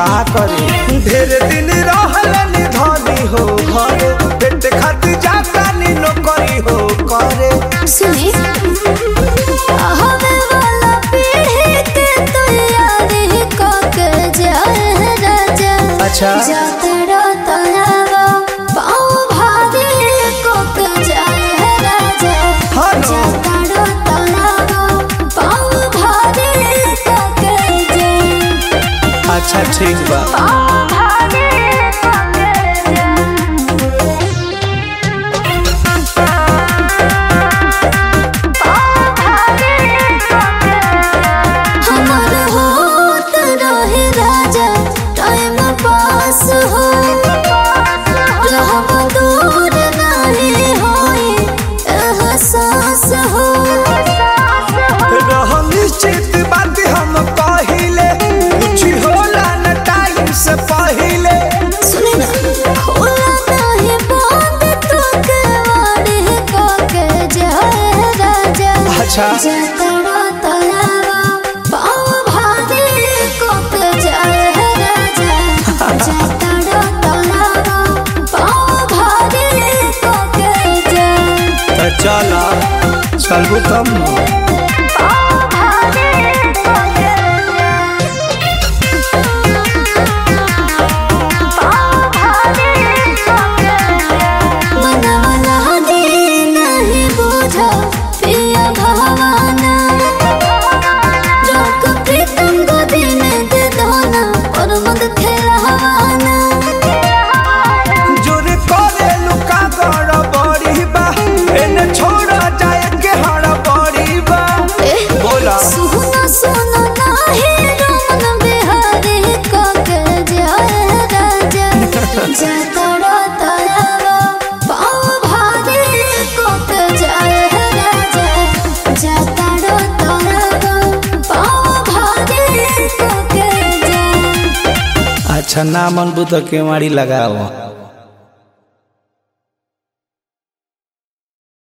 का करे ढेर दिन रहलन धनी हो घरे पेट खातिर जाता नी नौकरी हो करे सुने हवे वाला पीढ़ी के तैयारी को के जाए राजा अच्छा। जातरा तनावा पाँव भारी को के जाए राजा हाँ नो। जातरा तनावा पाँव भारी को के जाए अच्छा ठीक बा पाँव भारी को के जाए हमार होत रहे राजा टाइम पास हो रहब दूर नहीं होई एहसास हो रह निश्चित बात हम पहिले कुछ होला न टाइम से पहिले सुने ना खोला नहीं बात तो के वाड़ी को के जाए राजा अच्छा। जतरा तलावा पाँव भारी को के जाए राजा जतरा तलावा पाँव भारी को के जाए तो चला चलबू तब न पाँव भारी को के जाए पाँव भारी को के जाए मनवला दे नहीं बुझा पिया भवाना रोक प्रीतम को दिन दे दोना और मद खेलवाना जोर करे लुका गड़ बड़ी बा एने छोड़ जाए के हड़ बड़ी बा बोला सुना सुना नाही रमन बिहारी को के जाए राजा जतरा तरावा पाँव भारी को के जाए राजा जतरा तरावा पाँव भारी को के जाए अच्छा ना मन बुत के मारी लगाओ